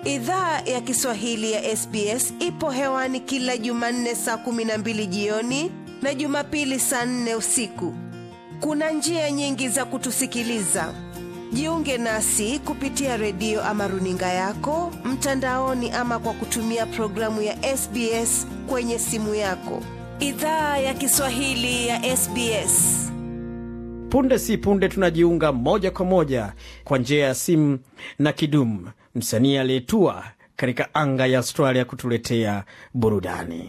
Idhaa ya Kiswahili ya SBS ipo hewani kila Jumanne saa kumi na mbili jioni na Jumapili saa nne usiku. Kuna njia nyingi za kutusikiliza. Jiunge nasi kupitia redio ama runinga yako mtandaoni, ama kwa kutumia programu ya SBS kwenye simu yako. Idhaa ya Kiswahili ya SBS. Punde si punde tunajiunga moja kwa moja kwa njia ya simu na Kidum, msanii aliyetua katika anga ya Australia kutuletea burudani.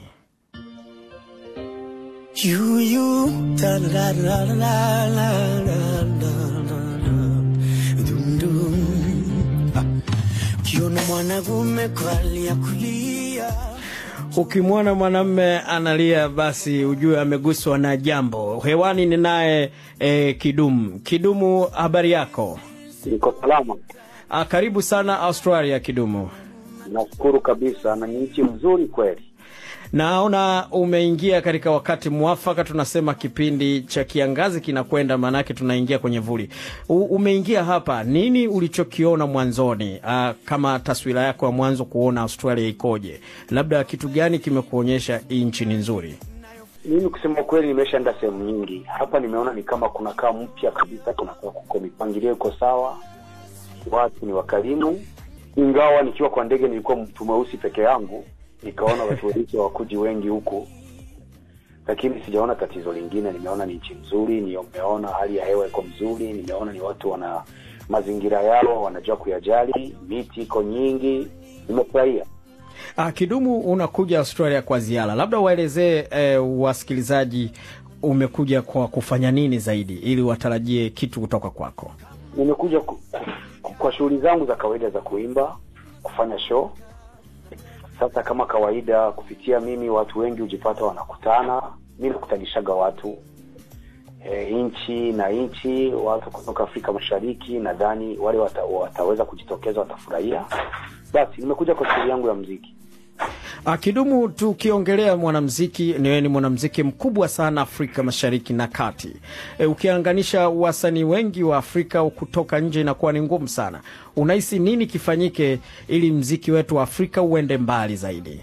You, you, da, da, da, da, da, da, da, da, da. Dum, dum. Ah. Ukiona mwanagume kwalia kulia Ukimwona mwanamme analia, basi ujue ameguswa na jambo. Hewani ni naye e, Kidum. Kidumu, habari yako? Niko salama, Ah, karibu sana Australia, Kidumu. nashukuru kabisa, na ni nchi nzuri kweli. Naona umeingia katika wakati mwafaka, tunasema kipindi cha kiangazi kinakwenda, maanake tunaingia kwenye vuli. U, umeingia hapa, nini ulichokiona mwanzoni? Aa, kama taswira yako ya mwanzo kuona Australia ikoje, labda kitu gani kimekuonyesha hii nchi ni nzuri? Mimi kusema kweli, nimeshaenda sehemu nyingi hapa, nimeona ni kama kunakaa mpya kabisa, kunakaa kuko mipangilio iko sawa, watu ni wakarimu, ingawa nikiwa kwa ndege nilikuwa mtu mweusi peke yangu, nikaona watu weusi hawakuji wengi huku, lakini sijaona tatizo lingine. Nimeona ni nchi nzuri, nimeona hali ya hewa iko mzuri, nimeona ni watu wana mazingira yao wanajua kuyajali, miti iko nyingi, nimefurahia. Ah, Kidumu, unakuja Australia kwa ziara, labda waelezee eh, wasikilizaji umekuja kwa kufanya nini zaidi, ili watarajie kitu kutoka kwako. nimekuja ku, ku, kwa shughuli zangu za kawaida za kuimba, kufanya show. Sasa kama kawaida, kupitia mimi watu wengi hujipata wanakutana, mi nakutanishaga watu e, nchi na nchi, watu kutoka Afrika Mashariki. Nadhani wale wata, wataweza kujitokeza, watafurahia. Basi nimekuja kwa shughuli yangu ya mziki. Ah, Kidumu, tukiongelea mwanamziki, ni wewe ni mwanamziki mkubwa sana Afrika Mashariki na Kati. E, ukianganisha wasanii wengi wa Afrika kutoka nje inakuwa ni ngumu sana. Unahisi nini kifanyike ili mziki wetu wa Afrika uende mbali zaidi?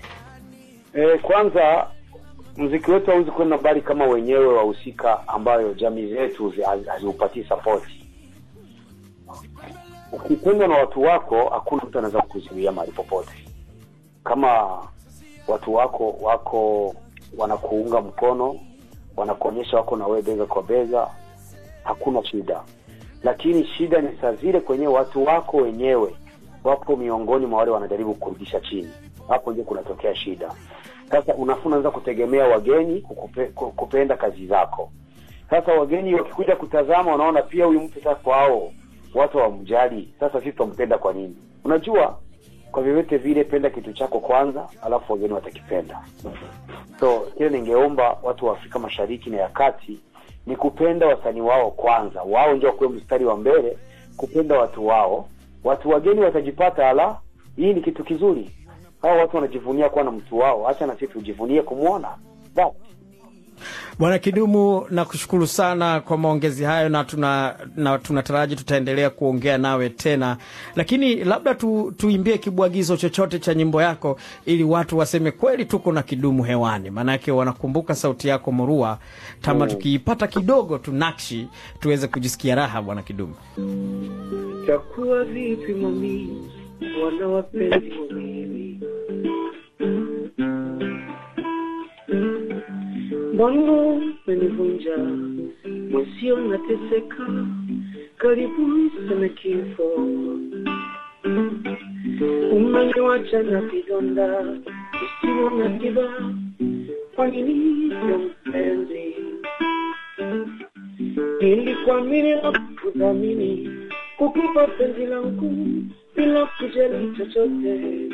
E, kwanza mziki wetu hauwezi kwenda mbali kama wenyewe wahusika ambayo jamii zetu zi- hazi- haziupatii sapoti. Ukipendwa na watu wako, hakuna mtu anaweza kukuzuia mahali popote. Kama watu wako wako wanakuunga mkono, wanakuonyesha wako na wewe bega kwa bega, hakuna shida. Lakini shida ni saa zile kwenye watu wako wenyewe wapo miongoni mwa wale wanajaribu kurudisha chini, hapo ndio kunatokea shida. Sasa unafuna unaanza kutegemea wageni kukupe, ku- kupenda kazi zako. Sasa wageni wakikuja kutazama, wanaona pia huyu mtu sasa kwao watu hawamjali. Sasa sisi tutampenda kwa nini? Unajua, kwa vyovyote vile, penda kitu chako kwanza, alafu wageni watakipenda. So kile ningeomba watu wa Afrika Mashariki na ya Kati ni kupenda wasanii wao kwanza, wao ndio wakuwe mstari wa mbele kupenda watu wao. Watu wageni watajipata, ala, hii ni kitu kizuri. Hao watu wanajivunia kuwa na mtu wao, acha na sisi tujivunie kumwona. Basi Bwana Kidumu, nakushukuru sana kwa maongezi hayo na tuna na tunataraji tutaendelea kuongea nawe tena, lakini labda tu, tuimbie kibwagizo chochote cha nyimbo yako ili watu waseme kweli tuko na Kidumu hewani, maanake wanakumbuka sauti yako murua. Tama tukiipata kidogo tu nakshi tuweze kujisikia raha. Bwana Kidumu, takuwa vipi mami, wana wapenzi wawili Mbona menivunja mwenzio, nateseka karibu sana kifo, umeniwacha na vidonda visivyo na tiba. Kwa nini sio mpenzi? Nilikuamini na kudhamini, kukupa penzi langu bila kujali chochote.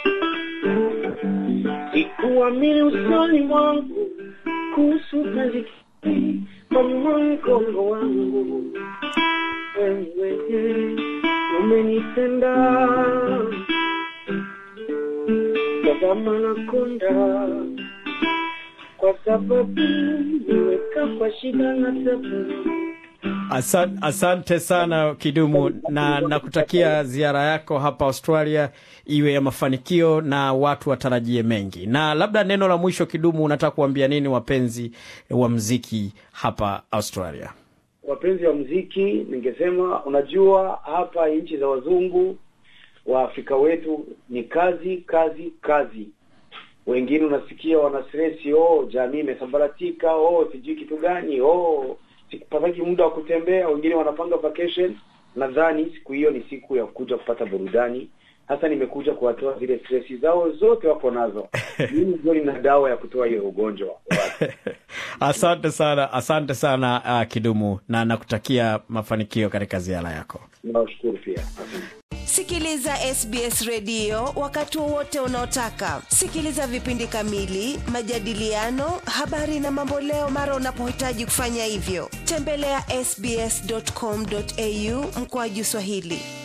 Sikuamini usoni mwangu kuhusu kazi kii mama mgongo wangu. Wewe umenitenda tazama na konda, kwa sababu niweka kwa shida na tabu Asan, asante sana Kidumu, na nakutakia ziara yako hapa Australia iwe ya mafanikio na watu watarajie mengi. Na labda neno la mwisho, Kidumu, unataka kuambia nini wapenzi wa mziki hapa Australia? wapenzi wa mziki ningesema unajua hapa nchi za wazungu waafrika wetu ni kazi kazi kazi wengine unasikia wana stresi oh jamii imesambaratika oh sijui kitu gani oh sikupataki muda wa kutembea wengine wanapanga vacation nadhani siku hiyo ni siku ya kuja kupata burudani hasa nimekuja kuwatoa zile stresi zao zote wako nazo mimi ndio nina dawa ya kutoa hiyo ugonjwa asante sana, asante sana uh, Kidumu, na nakutakia mafanikio katika ziara yako. nawashukuru pia asante Sikiliza SBS redio wakati wowote unaotaka. Sikiliza vipindi kamili, majadiliano, habari na mamboleo mara unapohitaji kufanya hivyo. Tembelea ya sbs.com.au mkoaju Swahili.